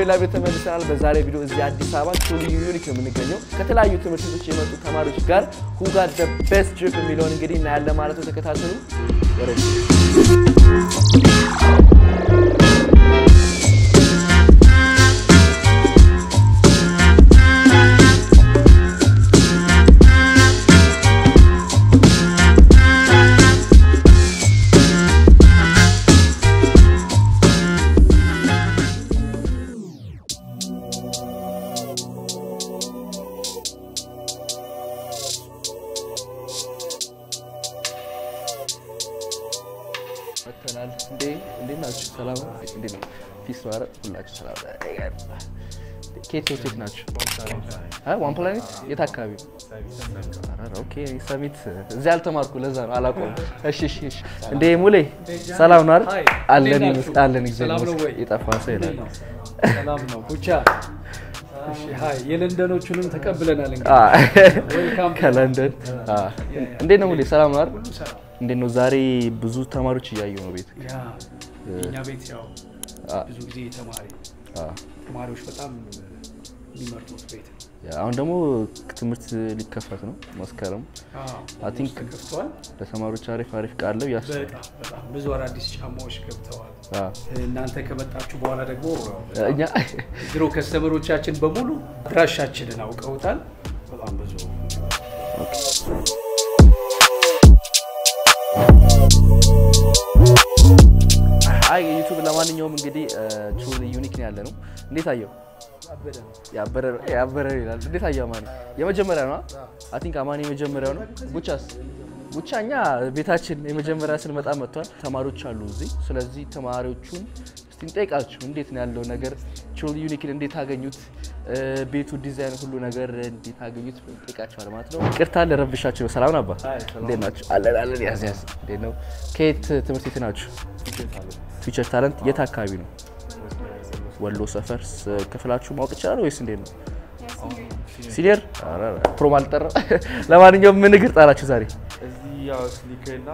በሌላ ቤት ተመልሰናል። በዛሬ ቪዲዮ እዚህ አዲስ አበባ ቱሊ ዩኒክ ነው የምንገኘው ከተለያዩ ትምህርት ቤቶች የመጡ ተማሪዎች ጋር who got the best trip የሚለውን እንግዲህ እናያለን ማለት ነው። ተከታተሉ። ወደ መተናል። እንዴ እንዴት ናችሁ? ሰላም ነው? እንዴት ነው? ፒስ ነው? ኧረ ሁላችሁ ሰላም ነው? ኬት ነው? ኬት ናችሁ? አይ ዋን ፕላኔት የት አካባቢ ነው? ኧረ ኦኬ ሰሚት እዚህ አልተማርኩ ለዛ ነው አላውቀውም። እሺ እሺ እሺ። እንዴ ሙሌ ሰላም ነው አይደል? አለን ይመስል አለን እግዚአብሔር ሰላም ነው ወይ? ይመስገን። የጠፋ ሰው ይላል። ሰላም ነው ኩቻ። እሺ ሃይ የለንደኖቹንም ተቀብለናል። አ እንግዲህ ዌልካም ከለንደን አ እንዴት ነው ሙሌ ሰላም ነው አይደል? እንዴት ነው ዛሬ ብዙ ተማሪዎች እያየሁ ነው ቤት ያ እኛ ቤት ያው አ ብዙ ጊዜ ተማሪ አ ተማሪዎች በጣም የሚመርጡት ቤት ነው። ያ አሁን ደግሞ ትምህርት ሊከፈት ነው መስከረም አዎ I think- ተከፍተዋል። ለተማሪዎች አሪፍ አሪፍ ቃለው ያስ በጣም በጣም ብዙ አዳዲስ ጫማዎች ገብተዋል። አ እናንተ ከመጣችሁ በኋላ ደግሞ እኛ ድሮ ከስተመሮቻችን በሙሉ አድራሻችንን አውቀውታል። በጣም ብዙ አይ ዩቲዩብ ለማንኛውም እንግዲህ ቹሊ ዩኒክ ነው ያለ ነው። እንዴት አየው? ያበረ ነው ያበረ ነው ይላል። እንዴት አየው አማኒ? የመጀመሪያ ነው አይ ቲንክ አማኒ የመጀመሪያው ነው። ቡቻስ ቡቻ እኛ ቤታችን የመጀመሪያ ስንመጣ መጥቷል። ተማሪዎች አሉ እዚህ። ስለዚህ ተማሪዎቹን እስቲ እንጠይቃችሁ እንዴት ነው ያለው ነገር ቹሊ ዩኒክን እንዴት አገኙት? እ፣ ቤቱ ዲዛይን ሁሉ ነገር እንዴት አገኙት? እንጠይቃችኋል ማለት ነው። ይቅርታ ለረብሻችሁ። ሰላም ነው አባ እንዴት ናችሁ? አለን አለን። ያዝ ያዝ። እንዴት ነው? ከየት ትምህርት ቤት ናችሁ? ፊውቸር ታለንት የት አካባቢ ነው? ወሎ ሰፈር ስ- ክፍላችሁ ማወቅ ይቻላል ወይስ እንዴት ነው? ሲኒየር ኧረ ኧረ፣ ፕሮም አልጠራ። ለማንኛውም ምን እግር ጣላችሁ ዛሬ? እዚህ ያው ስኒከር እና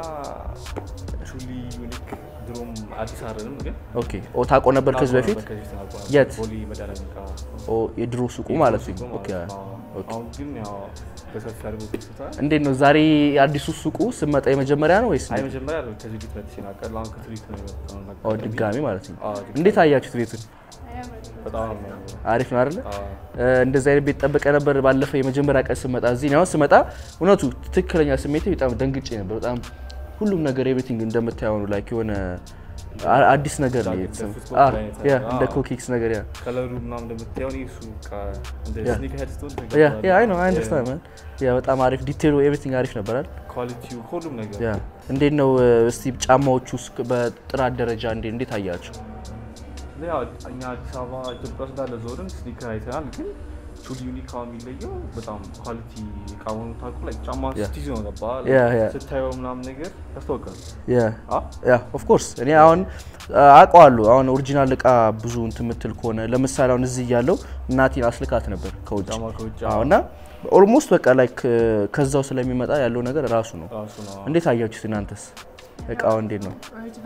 ቹሊ ዩኒክ ድሮም አዲስ አይደለም ግን ኦኬ ኦ ታውቆ ነበር ከዚህ በፊት ከዚህ በፊት አውቀዋለሁ። የት? ቦሌ መድኃኒዓለም ጋር ኦ የድሮ ሱቁ ማለት ነው። ሱቁ ኦኬ ማለት ነው። ኦኬ። አሁን ግን ያው በሰፊ አድርጎ ከፍቶታል። እንዴት ነው ዛሬ አዲሱ ሱቁ ስመጣ የመጀመሪያ ነው ወይስ አይ እንዴት? መጀመሪያ ያለው ከዚህ በፊት መጥቼ ናቀል አሁን ከትሪክ ነው የመጣው እና ኦ ድጋሚ ማለት ነው። አዎ፣ ድጋሚ። እንዴት አያችሁት ቤቱን? በጣም ነው የሚያምረው። አሪፍ ነው አይደለ? አዎ። እ፣ እንደዚህ አይነት ቤት ጠብቀ ነበር። ባለፈው የመጀመሪያ ቀን ስመጣ እዚህ ነው ስመጣ እውነቱ ትክክለኛ ስሜቴ በጣም ደንግጬ ነበር። በጣም ሁሉም ነገር ኤቭሪቲንግ እንደምታየው ነው። ላይክ የሆነ አ- አዲስ ነገር ነው እንደ የተሰማው። ፉትቦል አ፣ አይነት ያ ነገር። እንደ አዎ። ኮኪክስ ነገር ያ ከለሩ ምናምን እንደምታየው እኔ እሱ በቃ እንደ ያ። ስኒከር ሄድ ስትሆን ያ ያ አይ ነው አይ አንደርስታንድ ማን ያ በጣም አሪፍ ዲቴሉ ኤቭሪቲንግ አሪፍ ነበራል። ኳሊቲው ሁሉም ነገር ያ እንዴት ነው እ፣ እስቲ ጫማዎቹ ውስጥ በጥራት ደረጃ እንዴት እንዴት አያችሁ? ያው እኛ አዲስ አበባ ኢትዮጵያ ውስጥ እንዳለ ዞርን ስኒከር አይተናል። ግን ቹሊ ዩኒክ አሁን የሚለየው በጣም ኳሊቲ እቃ መሆኑ ታውቁ ላይ ጫማ ያ። ስትይዝ ነው ገባ ያ፣ ያ። ስታየው ምናምን ነገር ያስታውቃል። ያ አ? ያ ኦፍ ኮርስ እኔ አሁን አውቀዋለሁ። አሁን ኦሪጂናል እቃ ብዙ እንትን የምትል ከሆነ ለምሳሌ አሁን እዚህ እያለሁ እናቴን አስልካት ነበር ከውጭ ጫማ ከውጭ አዎ እና ኦልሞስት በቃ ላይክ ከዛው ስለሚመጣ ያለው ነገር ራሱ ነው። ራሱ ነው እንዴት አያችሁት እናንተስ? እቃው እንዴት ነው?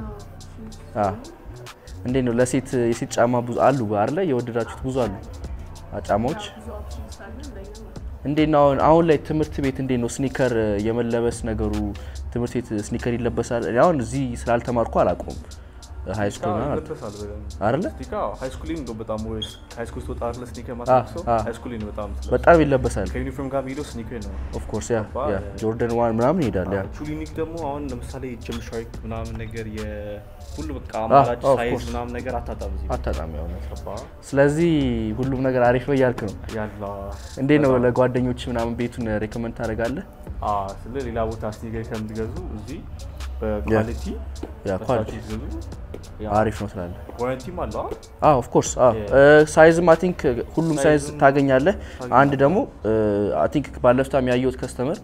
አዎ እንዴት ነው? ለሴት የሴት ጫማ ብዙ አሉ አይደለ? የወደዳችሁት ብዙ አሉ አ- ጫማዎች እንዴት ነው አሁን አሁን ላይ ትምህርት ቤት እንዴት ነው ስኒከር የመለበስ ነገሩ? ትምህርት ቤት ስኒከር ይለበሳል? እኔ አሁን እዚህ ስላልተማርኩ አላውቀውም። ሃይ ስኩል አዎ፣ ምናምን ይለበሳል በደንብ። አይደለ? ስኒከር አዎ፣ ሃይ ስኩል ነው በጣም ወይስ ሃይ ስኩል ስትወጣ አይደለ ስኒከር አ፣ ማስለብሰው አ። ሃይ ስኩል ነው በጣም ስለብሰው። በጣም ይለበሳል። ከዩኒፎርም ጋር የሚሄደው ስኒከር ነው። ኦፍ ኮርስ ያ ባ- ያ ጆርደን ዋን ምናምን ይሄዳል ያ ቹሊ ዩኒክ ደግሞ አሁን ለምሳሌ ጅም ሻርክ ምናምን ነገር የሁሉ በቃ አ፣ አማራጭ of ሳይዝ course። ምናምን ነገር አታጣም እዚህ አታጣሚ ያው ነው። ገባ ስለዚህ ሁሉም ነገር አሪፍ ነው እያልክ ነው። ያለ እንዴት ነው ለጓደኞች ምናምን ቤቱን ሬኮመንድ ታደርጋለህ? ስለ ሌላ ቦታ ስኒከር ከምትገዙ እዚህ በኳሊቲ ያ ኳሊቲ አሪፍ ነው ትላለህ? ዋረንቲም አለው አ? አዎ ኦፍ ኮርስ አዎ ሳይዝም አይ ቲንክ ሁሉም ሳይዝ ሳይዝም ታገኛለህ። ታገኛለህ። አንድ ደግሞ አይ ቲንክ ባለፍታም ያየሁት ከስተመር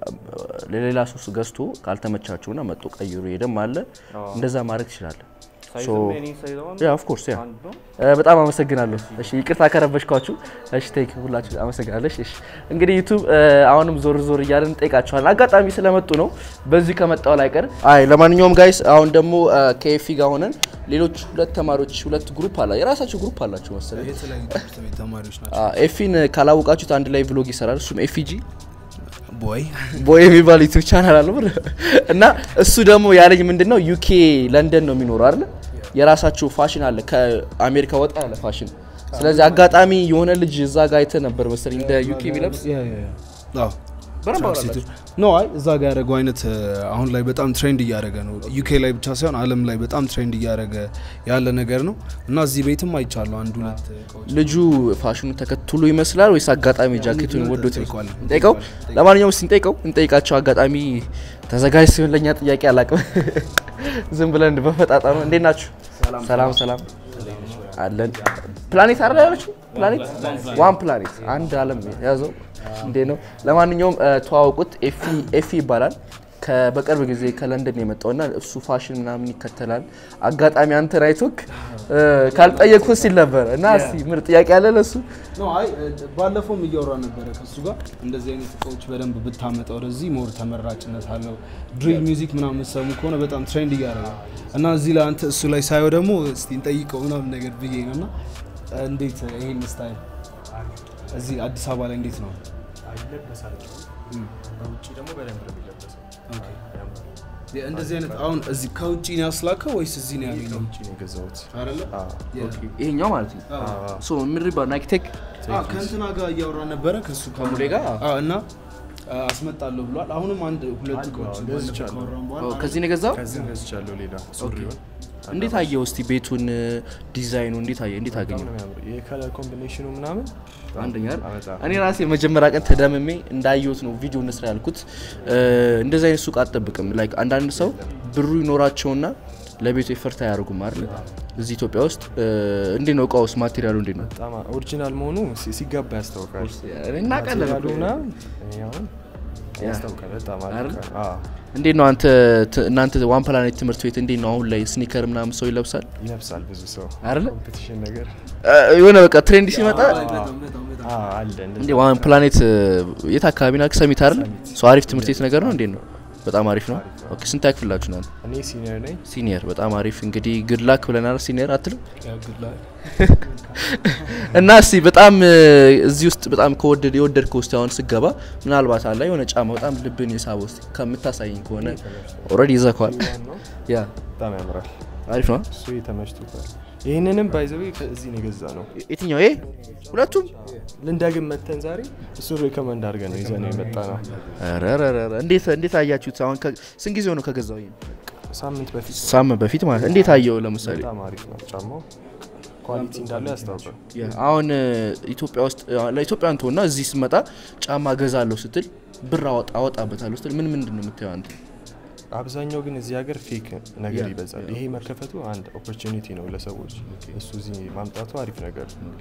ለሌላ ሶስ ገዝቶ ካልተመቻቸውና መጥቶ ቀይሮ ሄደም አለ። አዎ። እንደዛ ማድረግ ትችላለህ። ሳይዝም የኔ ሳይዝ አሁን ያ ኦፍ ኮርስ ያ አንድ ነው። እ፣ በጣም አመሰግናለሁ። እሺ ይቅርታ ከረበሽኳችሁ። እሺ ቴክ ሁላችሁ አመሰግናለሁ። እሺ እሺ። እንግዲህ ዩቱብ እ፣ አሁንም ዞር ዞር እያለን እንጠይቃችኋለን። አጋጣሚ ስለመጡ ነው በዚህ ከመጣው ላይ ቀር። አይ ለማንኛውም ጋይስ አሁን ደግሞ እ፣ ከኤፊ ጋር ሆነን ሌሎች ሁለት ተማሪዎች ሁለት ግሩፕ አላ የራሳቸው ግሩፕ አላቸው መሰለኝ። የተለያዩ ትምህርት ቤት ተማሪዎች ናቸው። አ፣ ኤፊን ካላወቃችሁት አንድ ላይ ቭሎግ ይሰራል። እሱም ኤፊጂ ቦይ ቦይ የሚባል ዩቱብ ቻናል አለ ብር እና እሱ ደግሞ ያለኝ ምንድን ነው ዩኬ ለንደን ነው የሚኖረው አይደል? የራሳቸው ፋሽን አለ ከአሜሪካ ወጣ ያለ ፋሽን። ስለዚህ አጋጣሚ የሆነ ልጅ እዛ ጋር አይተህ ነበር መሰለኝ እንደ ዩኬ የሚለብስ በደንብ አውራላችሁ። ኖ አይ እዛ ጋር ያደረገው አይነት እ፣ አሁን ላይ በጣም ትሬንድ እያደረገ ነው። ዩኬ ላይ ብቻ ሳይሆን ዓለም ላይ በጣም ትሬንድ እያደረገ ያለ ነገር ነው እና እዚህ ቤትም አይቻለሁ አንድ ሁለት እቃዎች ልጁ ፋሽኑን ተከትሎ ይመስላል ወይስ አጋጣሚ ጃኬቱን ወዶት እንጠይቀዋለን። እንጠይቀው? ለማንኛውም እስቲ እንጠይቀው እንጠይቃቸው። አጋጣሚ ተዘጋጅ ሲሆን ለእኛ ጥያቄ አላቅም ዝም ብለን በፈጣጣ ነው። እንዴት ናችሁ? ሰላም ሰላም አለን። ፕላኔት አይደል ያለችው? ፕላኔት ዋን ፕላኔት አንድ አለም ያዘው እንዴ ነው። ለማንኛውም እ፣ ተዋወቁት። ኤፊ ኤፊ ይባላል። ከ- በቅርብ ጊዜ ከለንደን የመጣውና እሱ ፋሽን ምናምን ይከተላል። አጋጣሚ አንተ ራይቶክ ካልጠየቅኩት ሲል ነበር እና እስቲ ምርጥ ጥያቄ አለ ለሱ ኖ አይ እ፣ ባለፈውም እያወራ ነበረ ከሱ ጋር እንደዚህ አይነት እቃዎች በደንብ ብታመጣ ወደዚህ ሞር ተመራጭነት አለው። ድሪል ሚውዚክ ምናምን የምትሰሙ ከሆነ በጣም ትሬንድ እያደረገ ነው እና እዚህ ላይ አንተ እሱ ላይ ሳየው ደግሞ እስቲ እንጠይቀው ምናምን ነገር ብዬ ነው እና እ፣ እንዴት ይሄን ስታይል እዚህ አዲስ አበባ ላይ እንዴት ነው? ይለበሳል። በውጭ ደግሞ በደንብ ነው የሚለበሰው። የ- እንደዚህ አይነት አሁን እዚህ ከውጭ ነው ያስላከው ወይስ እዚህ ነው ያገኘው? ከውጭ ነው የገዛሁት። አይደለ? ይሄኛው ማለት ነው። ሶ ምን ይባል ናይክ ቴክ አዎ፣ ከእንትና ጋር እያወራ ነበረ ከሱ ከሙሌ ጋር? አዎ፣ እና አ፣ አስመጣለሁ ብሏል። አሁንም አንድ ሁለት እቃዎች አዎ፣ ባለፈው ገዝቻለሁ። ካወራን በኋላ ከዚህ ነው የገዛው። ከዚህም ገዝቻለሁ ሌላ ሱሪውን። እንዴት አየው እስቲ ቤቱን ዲዛይኑ እንዴት አየ እንዴት በጣም አገኘው? ነው የሚያምር። የከለር ኮምቢኔሽኑ ምናምን አንደኛ አይደል? በጣም እኔ ራሴ መጀመሪያ ቀን ተደምሜ እንዳየሁት ነው ቪዲዮ እንስራ ያልኩት። እ፣ እንደዚህ አይነት ሱቅ አትጠብቅም። ላይክ አንዳንድ ሰው ብሩ ይኖራቸውና ለቤቱ ኤፈርት አያደርጉም አይደል? እዚህ ኢትዮጵያ ውስጥ እ፣ እንዴት ነው እቃውስ ማቴሪያሉ እንዴት ነው? በጣም ኦሪጂናል መሆኑ ሲ- ሲገባ ያስታውቃል። እናውቃለን ማቴሪያሉ እኮ። ምናምን እኔ አሁን ያስታውቃል። በጣም አሪፍ አይደል? ነው። አዎ፣ እንዴት ነው አንተ ት- እናንተ ዋን ፕላኔት ትምህርት ቤት እንዴት ነው አሁን ላይ ስኒከር ምናምን ሰው ይለብሳል ይለብሳል ብዙ ሰው አይደለ? ኮምፒቲሽን ነገር እ፣ የሆነ በቃ ትሬንድ ሲመጣ በጣም በጣም በጣም አዎ፣ አለ እንደዛ። እንዴ ዋን ፕላኔት እ፣ የት አካባቢ ናችሁ? ሰሚት አይደል? ሰው አሪፍ ትምህርት ቤት ነገር ነው። እንዴት ነው? በጣም አሪፍ ነው። ኦኬ ስንት ያክፍላችሁ ናል? እኔ ሲኒየር ነኝ። ሲኒየር በጣም አሪፍ እንግዲህ ግድ ላክ ብለናል። ሲኒየር አትልም ያግላል። እና እስቲ በጣም እ፣ እዚህ ውስጥ በጣም ከወደድ የወደድከው ውስጥ አሁን ስገባ ምናልባት አለ የሆነ ጫማ በጣም ልብን የሳበው ውስጥ ከምታሳይኝ ከሆነ ኦልሬዲ ይዘከዋል። ነው ያ በጣም ያምራል። አሪፍ ነው። እሱ ተመችቶታል። ይህንንም ባይዘዌ ከዚህ ነው የገዛ ነው። የትኛው ይሄ? ሁለቱም ልንዳግም መተን ዛሬ እሱን ሪከመንድ አድርገን ነው ይዘን የመጣ ነው። ኧረ ኧረ ኧረ፣ እንዴት እንዴት አያችሁት? አሁን ከ- ስንት ጊዜው ነው ከገዛው? ይሄን ሳምንት በፊት ሳምንት በፊት ማለት እንዴት አየው? ለምሳሌ በጣም አሪፍ ነው ጫማው። ኳሊቲ እንዳለው ያስታውቃል። አሁን እ፣ ኢትዮጵያ ውስጥ እ፣ ለኢትዮጵያን ትሆና እዚህ ስመጣ ጫማ ገዛለሁ ስትል ብር አወጣ አወጣበታለሁ ስትል ምን ምንድን ነው የምታየው አንተ? አብዛኛው ግን እዚህ ሀገር ፌክ ነገር ያ፣ ይበዛል። ይሄ መከፈቱ አንድ ኦፖርቹኒቲ ነው ለሰዎች። እሱ እዚህ ማምጣቱ አሪፍ ነገር ነው።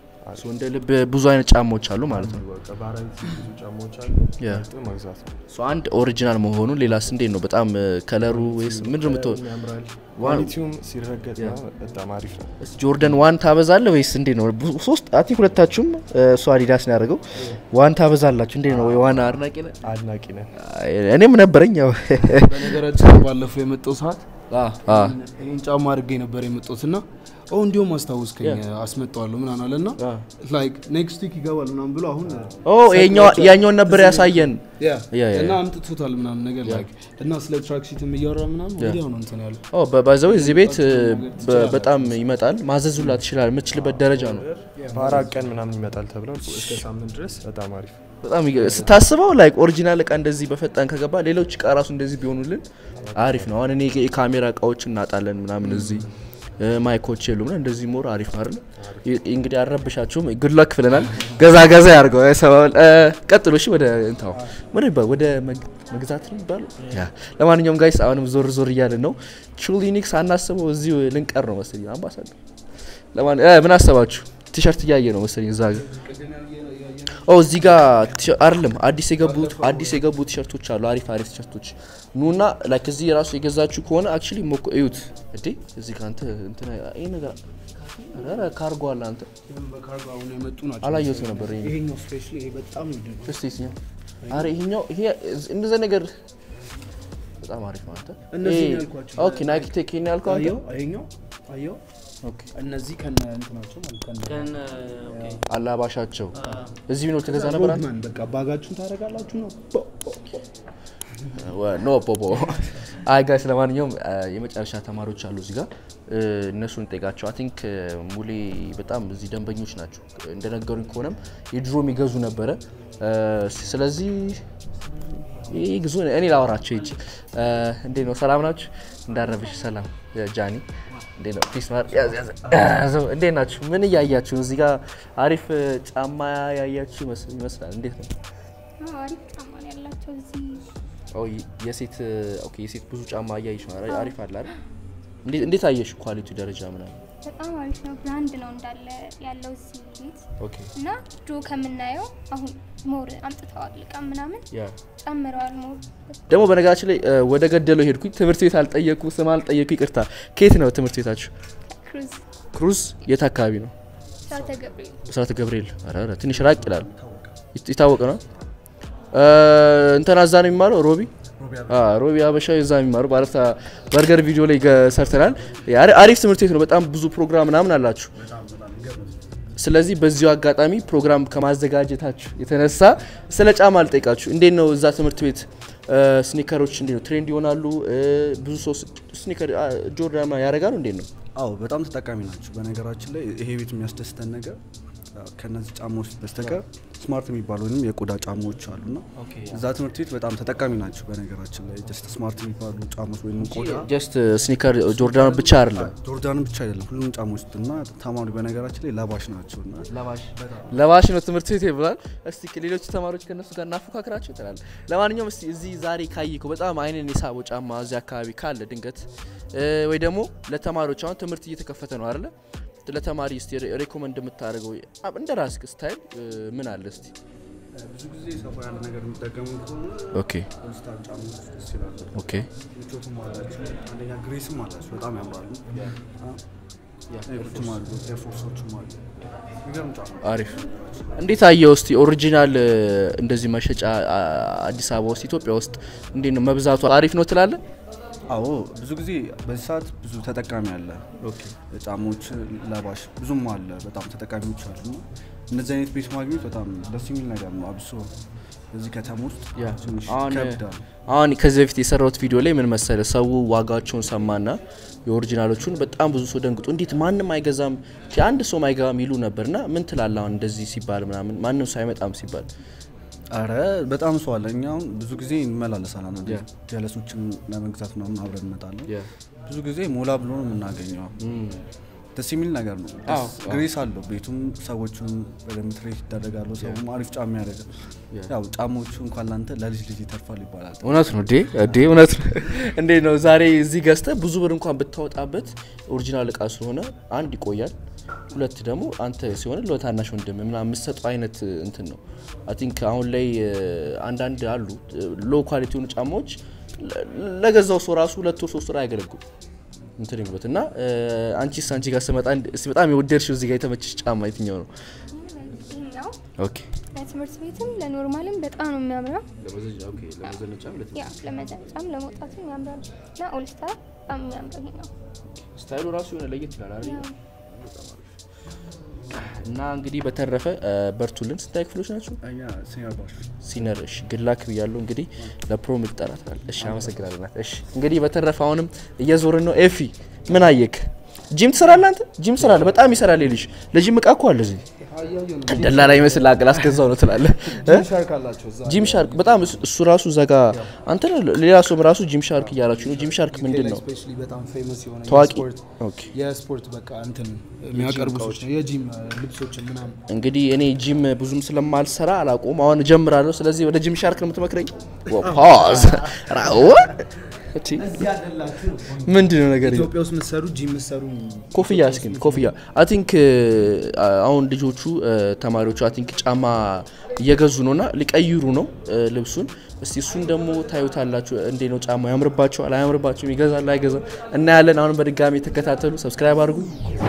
ሶ እንደ ልብ ብዙ አይነት ጫማዎች አሉ ማለት ነው። በቃ ባህራዊት ብዙ ጫማዎች አሉ። ያ። መርጦ መግዛት ነው። ሶ አንድ ኦሪጂናል መሆኑን ሌላስ እንዴት ነው? በጣም እ፣ ከለሩ ወይስ ምንድን ነው የምትወ ያምራል። ዋው። ኳሊቲውም ሲረገጥ ምናምን በጣም አሪፍ ነው። እስቲ ጆርደን ዋን ታበዛለህ ወይስ እንዴት ነው? ብዙ- ሶስት አይ ቲንክ ሁለታችሁም እ፣ እሱ አዲዳስ ነው ያደረገው። ዋን ታበዛላችሁ እንዴት ነው? ወይ ዋና አድናቂ ነህ? አድናቂ ነን። አይ፣ እኔም ነበረኝ ያው በነገራችን ላይ ባለፈው የመጣው ሰዓት አ አ ይህን ጫማ አድርጌ ነበር የመጣሁት እና ኦ እንዲሁም አስታውስከኝ አስመጣዋለሁ ምናምን አለ እና አ ላይክ ኔክስት ዊክ ይገባል ምናምን ብሎ አሁን ኦ ይሄኛው ያኛውን ነበር ያሳየን። ያ ያ፣ ያ፣ እና ያ። አምጥቶታል ምናምን ነገር ላይክ እና ስለ ትራክ ሲትም እያወራ ምናምን ወዲያው ነው እንትን ያለው ኦ በባዘው እዚህ ቤት እ፣ በ- በጣም ይመጣል። ማዘዙላ ትችላል የምትችልበት ደረጃ ነው። በአራት ቀን ምናምን ይመጣል ተብለው እስከ ሳምንት ድረስ በጣም አሪፍ በጣም ይገ- ስታስበው ላይክ ኦሪጂናል እቃ እንደዚህ በፈጣን ከገባ ሌሎች እቃ ራሱ እንደዚህ ቢሆኑልን አሪፍ ነው። አሁን እኔ የካሜራ እቃዎች እናጣለን ምናምን እዚህ እ፣ ማይኮች የሉም እና እንደዚህ ሞር አሪፍ ነው አይደል? ይ- እንግዲህ አልረብሻችሁም። ጉድ ላክ ብለናል። ገዛ ገዛ ያርገው ሰባል ቀጥሎ እሺ፣ ወደ እንታው ምን ይባል ወደ መግ- መግዛት ነው ይባል። ያ ለማንኛውም ጋይስ አሁንም ዞር ዞር እያልን ነው። ቹሊኒክስ አናስበው እዚሁ ልንቀር ነው መሰለኝ አምባሳደር። ለማን እ፣ ምን አሰባችሁ? ቲሸርት እያየ ነው መሰለኝ እዛ ጋር ኦ እዚህ ጋር ቲሸ- አይደለም አዲስ የገቡት አዲስ የገቡ ቲሸርቶች አሉ። አሪፍ አሪፍ ቲሸርቶች ኑና ላይክ እዚህ ራሱ የገዛችሁ ከሆነ አክቹሊ ሞኮ እዩት። እዴ እዚህ ጋር አንተ እንትና ይሄ ነገር ኧረ ካርጎ አለ አንተ በካርጎ አሁን የመጡ ናቸው። አላየሁትም ነበር ይሄ ይሄኛው ስፔሻሊ ይሄ በጣም ነው የሚደንቀው። እስቲ እስኛው አረ ይሄኛው ይሄ እንደዛ ነገር በጣም አሪፍ ነው አንተ እነዚህ ይሄ- ያልኳቸው። ኦኬ ናይክ ቴክ ይሄን ያልከው አንተ አየው ይሄኛው አየው ኦኬ እነዚህ ከነ እንትናቸው ማለት ከነ አላባሻቸው እዚህ ቢኖር ተገዛ ነበር አንተ ሮድማን በቃ ባጋችሁን ታደርጋላችሁ ነው። ኖ ፖፖ አይ ጋይስ ለማንኛውም አ፣ የመጨረሻ ተማሪዎች አሉ እዚህ ጋር እ፣ እነሱን ጠይቃቸው አይ ቲንክ ሙሌ በጣም እዚህ ደንበኞች ናቸው እንደነገሩኝ ከሆነም የድሮ የሚገዙ ነበረ እ፣ ስለዚህ ይህ ግዙ እኔ ላወራቸው ሂጅ እ፣ እንዴት ነው ሰላም ናችሁ እንዳረብሽ ሰላም ጃኒ እንዴት ነው ፒስ ማር ያዝ ያዝ ያዘው እንዴት ናችሁ ምን እያያችሁ ነው? እዚህ ጋር አሪፍ እ፣ ጫማ ያያችሁ ይመስል- ይመስላል እንዴት ነው አዎ፣ አሪፍ ጫማ ነው ያላቸው እዚህ ኦ የሴት ኦኬ የሴት ብዙ ጫማ እያየሽ ነው አይደል? አሪፍ አለ አይደል? እንዴት እንዴት አየሽ ኳሊቲ ደረጃ ምናምን? በጣም አሪፍ ነው። ብራንድ ነው እንዳለ ያለው እዚህ ቤት ኦኬ እና ድሮ ከምናየው አሁን ሞር አምጥተዋል እቃ ምናምን ያ ጨምረዋል። ሞር ደግሞ በነገራችን ላይ እ፣ ወደ ገደለው ሄድኩኝ። ትምህርት ቤት አልጠየኩ፣ ስም አልጠየኩ፣ ይቅርታ። ከየት ነው ትምህርት ቤታችሁ? ክሩዝ ክሩዝ የት አካባቢ ነው? ሻተ ገብርኤል ብስራተ ገብርኤል። ኧረ ኧረ ትንሽ ራቅ ይላል። ይት- የታወቀ ነው። እ፣ እንትና እዛ ነው የሚማረው ሮቢ አ፣ ሮቢ አበሻ እዛ የሚማሩ ባለፈ በርገር ቪዲዮ ላይ ገ- ሰርተናል። አሪ- አሪፍ ትምህርት ቤት ነው። በጣም ብዙ ፕሮግራም ምናምን አላችሁ። ስለዚህ በዚሁ አጋጣሚ ፕሮግራም ከማዘጋጀታችሁ የተነሳ ስለ ጫማ አልጠይቃችሁ። እንዴት ነው እዛ ትምህርት ቤት እ፣ ስኒከሮች እንዴት ነው ትሬንድ ይሆናሉ? እ፣ ብዙ ሰው ስ- ስኒከር አ፣ ጆርዳን ያደርጋሉ? እንዴት ነው? አዎ በጣም ተጠቃሚ ናቸው። በነገራችን ላይ ይሄ ቤት የሚያስደስተን ነገር ያው ከነዚህ ጫማዎች በስተቀር ስማርት የሚባሉ ወይም የቆዳ ጫማዎች አሉና እዛ ትምህርት ቤት በጣም ተጠቃሚ ናቸው። በነገራችን ላይ ጀስት ስማርት የሚባሉ ጫማዎች ወይም ቆዳ ጀስት ስኒከር ጆርዳን ብቻ አይደለም ጆርዳንም ብቻ አይደለም ሁሉም ጫማዎች እና ተማሪ በነገራችን ላይ ለባሽ ናቸው እና ለባሽ ነው ትምህርት ቤት ይብላል። እስቲ ከሌሎች ተማሪዎች ከነሱ ጋር እናፎካክራቸው ትላል። ለማንኛውም እስቲ እዚህ ዛሬ ካየከው በጣም አይንን የሳበው ጫማ እዚህ አካባቢ ካለ ድንገት እ፣ ወይ ደግሞ ለተማሪዎች አሁን ትምህርት እየተከፈተ ነው አይደለ? ለተማሪ እስቲ ሬ- ሬኮመንድ የምታደርገው አ- እንደ ራስህ ስታይል እ፣ ምን አለ እስቲ? ብዙ ጊዜ ሰፋ ያለ ነገር የሚጠቀሙ ከሆነ ኦኬ ኮንስታንት ጫማዎች ደስ ይላሉ። ኦኬ ምቾትም አላቸው። አንደኛ ግሬስም አላቸው፣ በጣም ያምራሉ። ኤርፎርሶችም አሉ፣ ኤርፎርሶችም አሉ። የሚገርም ጫማ አሪፍ። እንዴት አየው እስቲ ኦሪጂናል እ፣ እንደዚህ መሸጫ አ፣ አዲስ አበባ ውስጥ ኢትዮጵያ ውስጥ እንዴት ነው መብዛቱ አሪፍ ነው ትላለ? አዎ ብዙ ጊዜ በዚህ ሰዓት ብዙ ተጠቃሚ አለ። ጫማዎች ለባሽ ብዙም አለ፣ በጣም ተጠቃሚዎች አሉ። እና እነዚህ አይነት ቤት ማግኘት በጣም ደስ የሚል ነገር ነው። አብሶ በዚህ ከተማ ውስጥ ትንሽ አሁን ይከብዳል። አሁን ከዚህ በፊት የሰራሁት ቪዲዮ ላይ ምን መሰለ ሰው ዋጋቸውን ሰማና የኦሪጂናሎቹን በጣም ብዙ ሰው ደንግጦ እንዴት ማንም አይገዛም አንድ ሰው አይገባም ይሉ ነበርና ምን ትላለህ አሁን እንደዚህ ሲባል ምናምን ማንም ሰው አይመጣም ሲባል አረ በጣም ሰው አለ። እኛ አሁን ብዙ ጊዜ እንመላለሳለን አንድ ጀለሶችን ለመግዛት ምናምን አብረን እንመጣለን። ብዙ ጊዜ ሞላ ብሎ ነው የምናገኘው። ደስ የሚል ነገር ነው። አዎ፣ ደስ- ግሬስ አለው ቤቱም፣ ሰዎቹም በደንብ ትሬት ይደረጋሉ። ሰውም አሪፍ ጫማ ያደርጋል። ያው ጫማዎቹ እንኳን ላንተ ለልጅ ልጅ ይተርፋል ይባላል። እውነት ነው ዴ ዴ እውነት ነው እንዴት ነው ዛሬ እዚህ ገዝተህ ብዙ ብር እንኳን ብታወጣበት ኦሪጂናል እቃ ስለሆነ አንድ ይቆያል ሁለት ደግሞ አንተ ሲሆን ለታናሽ ወንድም ምናምን የምትሰጠው አይነት እንትን ነው አይ ቲንክ አሁን ላይ እ፣ አንዳንድ አሉ ሎ ኳሊቲ የሆኑ ጫማዎች ለ- ለገዛው ሰው ራሱ ሁለት ወር ሶስት ወር አያገለግሉ እንትን ይሉበት እና እ፣ አንቺስ አንቺ ጋር ስመጣ እንድ- እስኪ በጣም የወደድሽው እዚህ ጋር የተመቸሽ ጫማ የትኛው ነው ይሄኛው ኦኬ ለትምህርት ቤትም ለኖርማልም በጣም ነው የሚያምረው። ለመዘነጫም ያ ለመዘንጫም ለመውጣትም ያምራል እና ኦልስታር በጣም የሚያምረው ይሄ ነው። ስታይሉ ራሱ የሆነ ለየት ይላል አይደል ያው እና እንግዲህ በተረፈ እ፣ በርቱልን ስንታይ ክፍሎች ናቸው እኛ ሲኒየር ባሽ ሲነር እሺ ግላክ ብያለሁ እንግዲህ ለፕሮም ይጠራታል እሺ አመሰግናለሁ ናት እሺ እንግዲህ በተረፈ አሁንም እየዞርን ነው ኤፊ ምን አየክ ጂም ትሰራለህ አንተ ጂም ትሰራለህ በጣም ይሰራል ልጅ ለጂም እቃ እኮ አለ እዚህ ደላላ ይመስል አቅል አስገዛው ነው ትላለህ እ? ሻርክ አላቸው እዛ ጂም ሻርክ በጣም እሱ- እሱ ራሱ እዛ ጋ አንተ ሌላ ሰውም ራሱ ጂም ሻርክ እያላችሁ ነው ጂም ሻርክ ምንድን ነው ስፔሻሊ በጣም ፌመስ የሆነ ታዋቂ የስፖርት ኦኬ የስፖርት በቃ እንትን የሚያቀርቡ ሰዎች ነው የጂም ልብሶችን ምናምን እንግዲህ እኔ ጂም ብዙም ስለማልሰራ አላቆም አሁን እጀምራለሁ። ስለዚህ ወደ ጂም ሻርክ ነው የምትመክረኝ? ፓዝ ራው እቺ ምንድን ነው ነገር ኢትዮጵያ ውስጥ የምትሰሩ ጂ የምትሰሩ ኮፍያ እስኪ ኮፍያ አይ ቲንክ አሁን ልጆቹ እ፣ ተማሪዎቹ አይ ቲንክ ጫማ እየገዙ ነው እና ሊቀይሩ ነው እ፣ ልብሱን እስቲ እሱን ደግሞ ታዩታላችሁ እንዴ ነው ጫማ ያምርባቸዋል አያምርባቸውም ይገዛል አይገዛም እናያለን አሁን በድጋሚ ተከታተሉ ሰብስክራይብ አድርጉ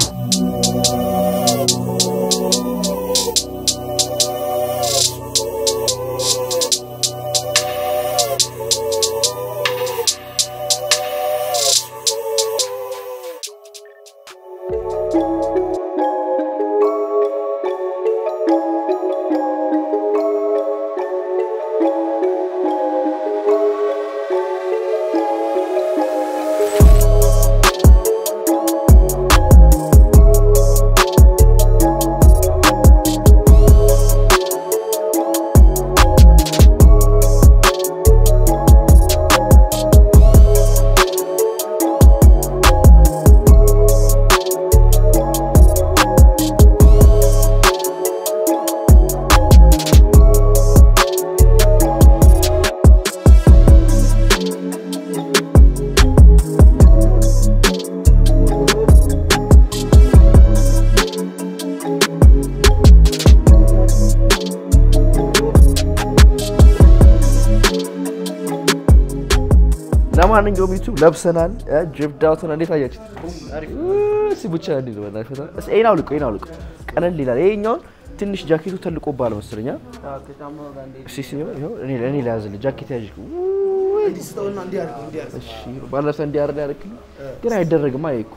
ለማንኛውም ዩቱብ ለብሰናል ጅብ ዳውትን እንዴት አያችሁ እሲ ብቻ እንዲ ይህን አውልቆ ይህን አውልቆ ቀለል ይላል ይሄኛውን ትንሽ ጃኬቱ ተልቆባል መሰለኛ እሺ እሺ ይኸው እኔ እኔ ላያዝልህ ጃኬት ያዥ እሺ ባለፈ እንዲያርድ ያደርግልኝ ግን አይደረግም አይኩ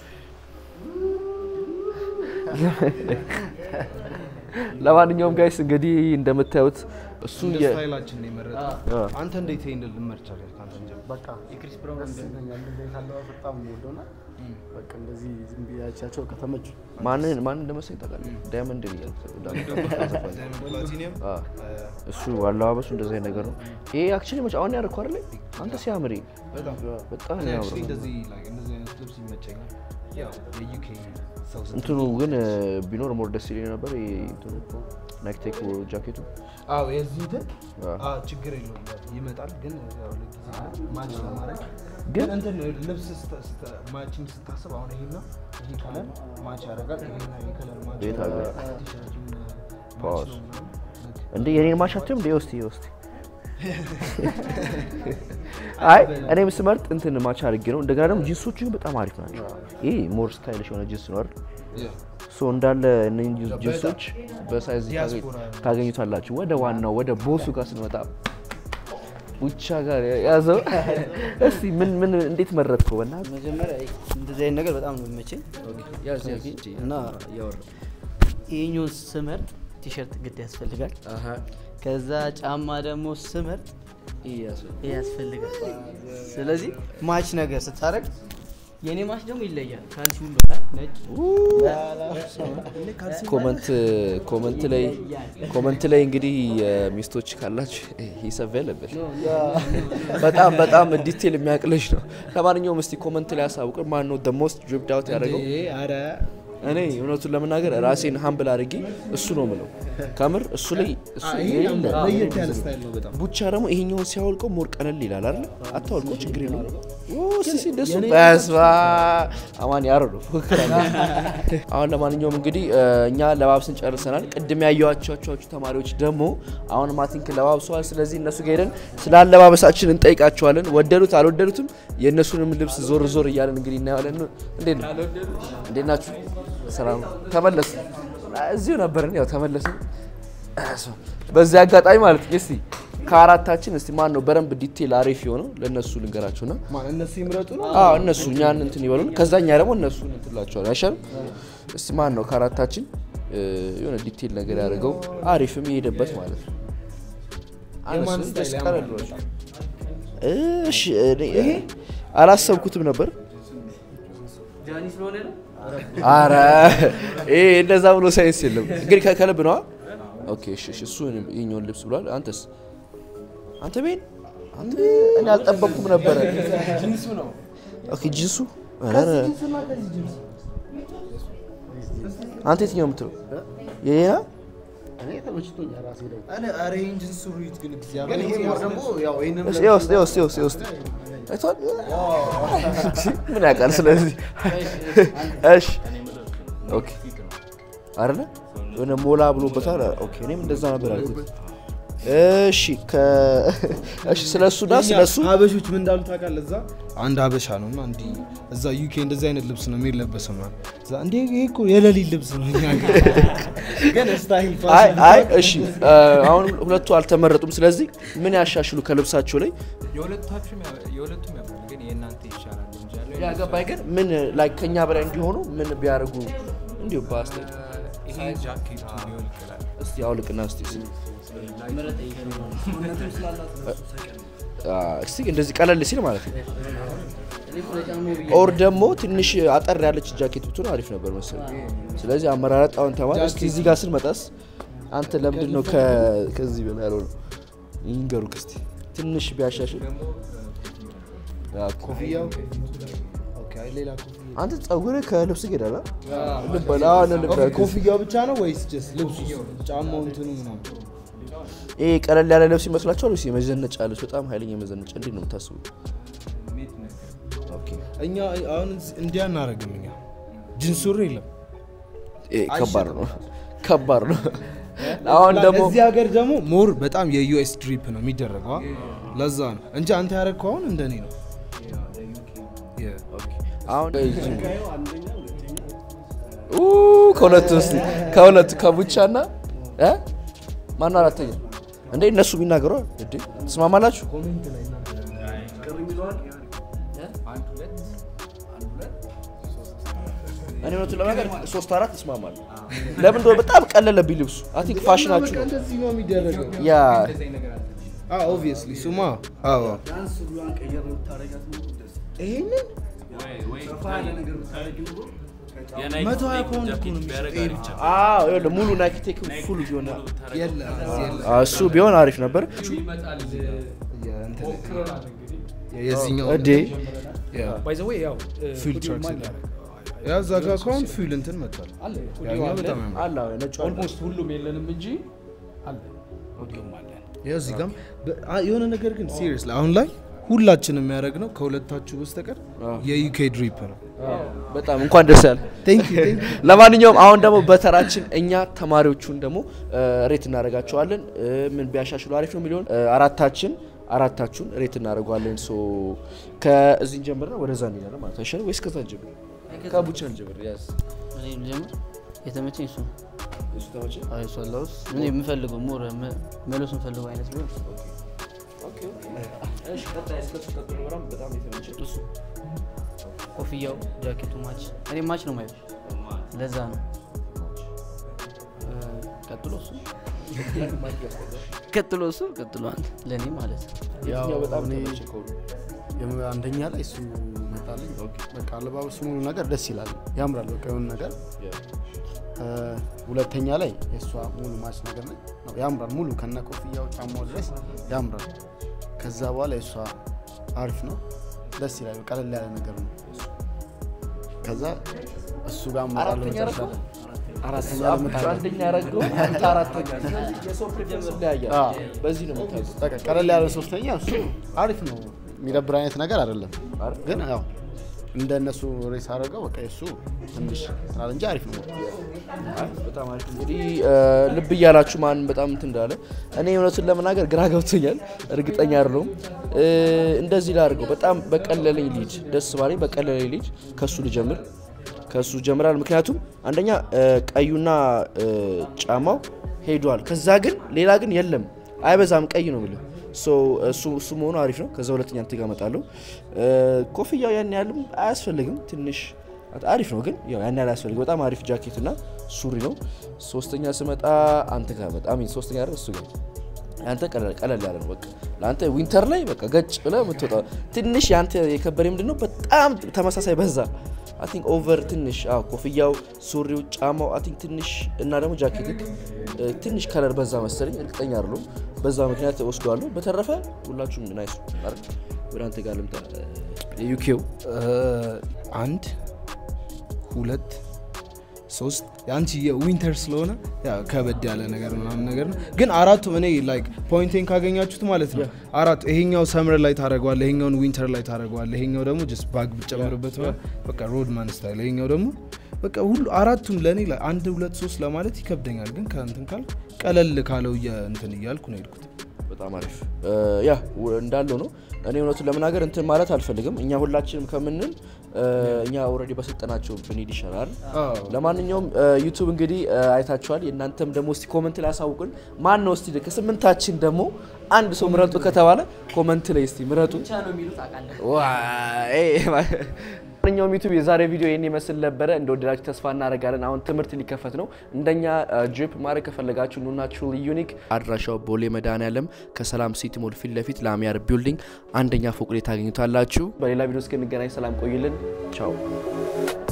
ለማንኛውም ጋይስ እንግዲህ እንደምታዩት እሱ እንደ የ- ስታይላችን ነው የመረጠው። አ- አንተ እንዴት ይሄን ልመርጫ ካንተ ጀምር በቃ የክሪስ ብራውን ያስገኛል እንደዚህ ካለባበስ በጣም የምወደውና በቃ እንደዚህ ዝም ብያቻቸው ከተመቹ ማንን ማንን እንደመሰለኝ ታውቃለህ? ዳይመንድ ብያለሁ። ፕላቲኒየም አ፣ እሱ አለባበሱ እንደዚህ አይነት ነገር ነው። ይሄ አክቹዋሊ መቼ አሁን ያደረኩ አይደለ? አንተ ሲያምር ይሄ በጣም በጣም እኔ ነው actually የሚያምረው። እንደዚህ like እንደዚህ አይነት ልብስ ይመቸኛል። ያው የዩኬ ሰው ስትሆን- እንትኑ ግን እ፣ ቢኖር ሞር ደስ ይለኝ ነበር። ይሄ እንትኑ ናይክ ቴክ ጃኬቱ አዎ የዚህ እንትን አ፣ አዎ ችግር የለውም ይመጣል። ግን ያው ለጊዜ ማች ለማድረግ ግን ግን እንትን ልብስ ስተ- ስተ- ማችን ስታስብ አሁን ይሄና ይሄ ከለር ማች ያደርጋል። ይሄና ይሄ ከለር ማች ቤት ያደርጋል። ሀገር። ቲሸርቱም ፓወር። ማች ነው ምናምን። እንደ የኔን ማሻትም እንደ ውስጥ ውስጥ አይ እኔም ስመርጥ እንትን ማች አድርጌ ነው። እንደገና ደግሞ ጂንሶቹ ግን በጣም አሪፍ ናቸው። ይሄ ሞር ስታይልሽ የሆነ ጂንስ ነው አይደል? Yeah. ሶ እንዳለ እነኝህ ጂንሶች በሳይዝ ዲያስፖራ ታገኙታላችሁ። ወደ ዋናው ወደ ቦሱ ጋር ስንመጣ ቡቻ ጋር ያዘው። እስቲ ምን ምን እንዴት መረጥከው? በእናትህ መጀመሪያ እንደዚህ አይነት ነገር በጣም ነው የሚመቸኝ እና ይሄኛውን ስመርጥ ቲሸርት ግድ ያስፈልጋል። ከዛ ጫማ ደግሞ ስመርጥ ይሄ ያስፈልጋል። ስለዚህ ማች ነገር ስታደርግ የኔ ማች ደግሞ ይለያል። ካልሲ ሁሉ ነጭ ኮመንት ኮመንት ላይ ኮመንት ላይ እንግዲህ ሚስቶች ካላችሁ ሂሳብ ያለበት በጣም በጣም ዲቴል የሚያቅልሽ ነው። ለማንኛውም እስቲ ኮመንት ላይ ያሳውቅን ማን ነው ሞስት ድሪፕድ አውት ያደረገው? ኧረ እኔ እውነቱን ለመናገር ራሴን ሀምብል አድርጌ እሱ ነው ምለው ከምር እሱ ላይ እሱ ይሄ የሌለ ለየት ያለ ስታይል ነው በጣም ቡቻ ደግሞ ይሄኛውን ሲያወልቀው ሞር ቀለል ይላል አይደል? አታወልቀው ችግር የለውም። ኦ ሲሲ እንደሱ በስባ አማን ያረዱ ፉክክር አለ። አሁን ለማንኛውም እንግዲህ እ፣ እኛ ለባብስን ጨርሰናል። ቅድም ያየኋቸው ተማሪዎች ደግሞ አሁን ማቲንክ ለባብሰዋል። ስለዚህ እነሱ ጋር ሄደን ስለ አለባበሳችን እንጠይቃቸዋለን። ወደዱት አልወደዱትም የእነሱንም ልብስ ዞር ዞር እያለን እንግዲህ እናያለን። እንዴት ነው? እንዴት ናችሁ? ሰላም ተመለስ እዚሁ ነበርን። ያው ተመለስን። በዚህ አጋጣሚ ማለት ነው እስቲ ከአራታችን እስቲ ማን ነው በደንብ ዲቴል አሪፍ የሆነው ለእነሱ ልንገራቸውና ማን እነሱ ይምረጡ ነው አዎ እነሱ እኛን እንትን ይበሉን፣ ከዛ እኛ ደግሞ እነሱ እንትን ላቸዋል አይሻልም? እስቲ ማን ነው ከአራታችን እ፣ የሆነ ዲቴል ነገር ያደርገው አሪፍም የሄደበት ማለት ነው። የማን አነሱ ስታይል ደስ ያምራል ቀለል ብሏቸው። እሺ እኔ አላሰብኩትም ነበር። ጃኒ ስለሆነ ነው። አረ ይሄ እንደዛ ብሎ ሳይንስ የለም። እንግዲህ ከ- ከልብ ነዋ። ኦኬ እሺ፣ እሺ፣ እሱ ይኸኛውን ልብስ ብሏል። አንተስ? አንተ ቤን አንተ እኔ አልጠበቅኩም ነበረ። ጂንሱ ነው ኦኬ ጂንሱ ኧረ፣ አንተ የትኛው የምትለው የኔና እኔ ተመችቶኛል ራሴ ደግሞ እኔ ኧረ ይሄን ጅንስ ሱሪት ግን እግዚአብሔር ግን ይሄ ሞር ደግሞ ያው ይሄንን እስኪ ውስጥ ውስጥ ውስጥ ውስጥ አይቷል ምን ያውቃል ስለዚህ እሺ ኦኬ አይደለ የሆነ ሞላ ብሎበታል ኦኬ እኔም እንደዛ ነበር ያልኩት እሺ ከ እሺ ስለሱና ስለሱ ሀበሾች ምን እንዳሉ ታውቃለህ? እዛ አንድ ሀበሻ ነው እና እንዲህ እዛ ዩኬ እንደዚህ አይነት ልብስ ነው የሚለበሰው ማለት እዛ እንዴ ይሄ እኮ የሌሊት ልብስ ነው እኛ ጋር ግን ስታይል አይ ፋሽን አይ እሺ እ፣ አሁን ሁለቱ አልተመረጡም ስለዚህ ምን ያሻሽሉ ከልብሳቸው ላይ የሁለታችሁም ያ- የሁለቱም ያምራል፣ ግን የእናንተ ይሻላል እንጂ ያለው ያገባኝ ግን ምን ላይ ከኛ በላይ እንዲሆኑ ምን ቢያደርጉ እንዲሁ በአስተያየት ይሄ ጃኬቱ ሊሆን ይችላል። እስቲ አውልቅና እስቲ እስቲ አ፣ እስቲ እንደዚህ ቀለል ሲል ማለት ነው ኦር ደግሞ ትንሽ አጠር ያለች ጃኬት ብትሆን አሪፍ ነበር መሰለኝ። ስለዚህ አመራረጥ አሁን ተማር። እስቲ እዚህ ጋር ስንመጣስ አንተ ለምንድን ነው ከ- ከዚህ በላይ ያልሆነ ይንገሩክ እስቲ ትንሽ ቢያሻሽል ያ፣ ኮፍያው ኦኬ አይ ሌላ ኮፍያ አንተ ጸጉርህ ከልብስ ጋር ይሄዳል አ? ልበላ አሁን ልበላ ኦኬ ኮፍያው ብቻ ነው ወይስ ጀስት ልብሱ ጫማው እንትኑ ምናምን ይሄ ቀለል ያለ ልብስ ይመስላችኋል ወይስ የመዘነጫ ልብስ? በጣም ኃይለኛ መዘነጫ እንዴት ነው የምታስቡት? ኦኬ እኛ አሁን እንዲያ እናደርግም እኛ ጅንስ ሱሪ የለም ይሄ ከባድ ነው፣ ከባድ ነው። አሁን ደግሞ እዚህ ሀገር ደግሞ ሞር በጣም የዩኤስ ድሪፕ ነው የሚደረገው አ? ለዛ ነው እንጂ አንተ ያደረግከው አሁን እንደኔ ነው የ- አሁን ኡ ከሁለቱ እስቲ ከሁለቱ ከቡቻና እ ማነው አራተኛ እንዴ? እነሱ ቢናገሩ እንዴ ትስማማላችሁ? እኔ እውነቱን ለመናገር ሶስት አራት እስማማለሁ። ለምን እንደሆነ በጣም ቀለለብኝ ልብሱ። አይ ቲንክ ፋሽናችሁ ነው። እንደዚህ ነው የሚደረገው ያ ኦብቪየስሊ ሱማ አዎ ይሄንን መቶ ሀያ ፓውንድ እኮ ነው የሚሸጠው። አዎ ይኸውልህ ሙሉ ናይክ ቴክ ፉል ቢሆን የለም እዚህ የለም። አዎ፣ እሱ ቢሆን አሪፍ ነበር። የእንትን የዚህኛው እዴ ባይ ዘ ዌይ ያው ፊልድ ትራክ ያ እዛ ጋር ከሆን ፊል እንትን መጥቷል አለ ያኛው በጣም ያምራል። አለ አዎ፣ ነጩ አለ። ኦልሞስት ሁሉም የለንም እንጂ አለ ሁሉም አለን። ያው እዚህ ጋርም በ- አ- የሆነ ነገር ግን ሲሪየስ አሁን ላይ ሁላችንም የሚያደርግ ነው ከሁለታችሁ በስተቀር የዩኬ ድሪፕ ነው በጣም እንኳን ደስ ያለ። ቴንክ ዩ ቴንክ ለማንኛውም አሁን ደግሞ በተራችን እኛ ተማሪዎቹን ደግሞ እ፣ ሬት እናደርጋቸዋለን። እ፣ ምን ቢያሻሽሉ አሪፍ ነው የሚለውን እ፣ አራታችን አራታችሁን ሬት እናደርገዋለን። ሶ ከዚህ እንጀምርና ወደዛ እንሄዳለን ማለት ነው። አይሻልም ወይስ ከዛ እንጀምር? ከቡቻ እንጀምር። ያዝ እኔ ልጀምር። የተመቸኝ እሱ ነው። እሱ ተመቸህ? አይ እሱ አላውስ እኔ የምፈልገው ሞር መለስ የምፈልገው አይነት ቢሆን ኦኬ እሺ። ቀጣይ እስከሱ ቀጥሎ በጣም በጣም የተመቸህ እሱ ኮፍያው፣ ጃኬቱ ማች እኔ ማች ነው ማየው። ለዛ ነው እ፣ ቀጥሎ እሱ ቀጥሎ እሱ ቀጥሎ አንተ ለእኔ ማለት ነው። የትኛው በጣም እኔ ተመቸህ ከሁሉ? የም- አንደኛ ላይ እሱ መጣልኝ። በቃ አለባበሱ ሙሉ ነገር ደስ ይላል፣ ያምራል። በቃ የሆነ ነገር እ፣ ሁለተኛ ላይ የእሷ ሙሉ ማች ነገር ላይ ነው ያምራል። ሙሉ ከነ ኮፍያው ጫማው ድረስ ያምራል። ከዛ በኋላ የእሷ አሪፍ ነው፣ ደስ ይላል። ቀለል ያለ ነገር ነው። ከዛ እሱ ጋር እመጣለሁ አራተኛ መጨረሻ ያደረገው? ላይ። አራተኛ እሱ ላይ እመጣለሁ። አንደኛ ያደረገው አንተ አራተኛ። ስለዚህ የሰው ፕሬፈረንስ ይለያያል። አዎ። በዚህ ነው የምታውቁት። በቃ ቀለል ያለ ሶስተኛ እሱ አሪፍ ነው። የሚደብር አይነት ነገር አይደለም፣ ግን ያው እንደ እነሱ ሬስ አድርገው በቃ የእሱ ትንሽ ስላለ እንጂ አሪፍ ነው። በጣም አሪፍ እንግዲህ እ፣ ልብ እያላችሁ ማን በጣም እንትን እንዳለ እኔ እውነቱን ለመናገር ግራ ገብቶኛል። እርግጠኛ አይደለሁም። እ፣ እንደዚህ ላድርገው በጣም በቀለለኝ ሊድ ደስ ባለኝ በቀለለኝ ሊድ ከሱ ልጀምር ከሱ ጀምራል። ምክንያቱም አንደኛ እ፣ ቀዩና እ፣ ጫማው ሄዷል። ከዛ ግን ሌላ ግን የለም አይበዛም። ቀይ ነው ብለ እሱ እሱ መሆኑ አሪፍ ነው። ከዛ ሁለተኛ እንትን ጋር እመጣለሁ። እ፣ ኮፍያው ያን ያህልም አያስፈልግም ትንሽ አሪፍ ነው ግን ያው ያን ያህል አያስፈልግም። በጣም አሪፍ ጃኬት እና ሱሪ ነው። ሶስተኛ ስመጣ አንተ ጋር በጣም ሶስተኛ አይደል እሱ ጋር አንተ ቀለል ቀለል ያለ ነው። በቃ ለአንተ ዊንተር ላይ በቃ ገጭ ብለህ የምትወጣው ትንሽ የአንተ የከበደ ምንድን ነው በጣም ተመሳሳይ በዛ አይ ቲንክ ኦቨር ትንሽ አዎ፣ ኮፍያው፣ ሱሪው፣ ጫማው አይ ቲንክ ትንሽ እና ደግሞ ጃኬት ትንሽ ከለር በዛ መሰለኝ፣ እርግጠኛ አይደለሁም። በዛ ምክንያት ወስደዋለሁ። በተረፈ ሁላችሁም ናይስ አይደል? ወደ አንተ ጋር ልምጣ። የዩኬው አንድ ሁለት ሶስት የአንቺ የዊንተር ስለሆነ ያው ከበድ ያለ ነገር ምናምን ነገር ነው። ግን አራቱም እኔ ላይክ ፖይንቴን ካገኛችሁት ማለት ነው አራቱ ይሄኛው ሰምር ላይ ታደረገዋለ፣ ይሄኛውን ዊንተር ላይ ታደረገዋለ፣ ይሄኛው ደግሞ ጀስት ባግ ብጨምርበት ነው በቃ ሮድማን ስታይል፣ ይሄኛው ደግሞ በቃ ሁሉ አራቱም ለእኔ ላይ አንድ ሁለት ሶስት ለማለት ይከብደኛል። ግን ከእንትን ካል ቀለል ካለው እየ- እንትን እያልኩ ነው የሄድኩት። በጣም አሪፍ ያ ው- እንዳለው ነው። እኔ እውነቱን ለመናገር እንትን ማለት አልፈልግም። እኛ ሁላችንም ከምንል እ፣ እኛ ኦልሬዲ በሰጠናቸው ብንሄድ ይሻላል። ለማንኛውም ዩቱብ እንግዲህ እ፣ አይታችኋል። የእናንተም ደግሞ እስቲ ኮመንት ላይ ያሳውቁን። ማን ነው እስቲ ከስምንታችን ደግሞ አንድ ሰው ምረጡ ከተባለ ኮመንት ላይ እስቲ ምረጡ። ብቻ ነው የሚሉት አውቃለሁ። ማንኛውም ዩቱብ የዛሬ ቪዲዮ ይህን ይመስል ነበረ። እንደወደዳችሁ ተስፋ እናደርጋለን። አሁን ትምህርት ሊከፈት ነው። እንደኛ ድሪፕ ማድረግ ከፈለጋችሁ ኑና ትሩሊ ዩኒክ አድራሻው ቦሌ መድኃኔዓለም ከሰላም ሲቲ ሞል ፊት ለፊት ላሚያር ቢልዲንግ አንደኛ ፎቅ ላይ ታገኙታላችሁ። በሌላ ቪዲዮ እስክንገናኝ ሰላም ቆይልን። ቻው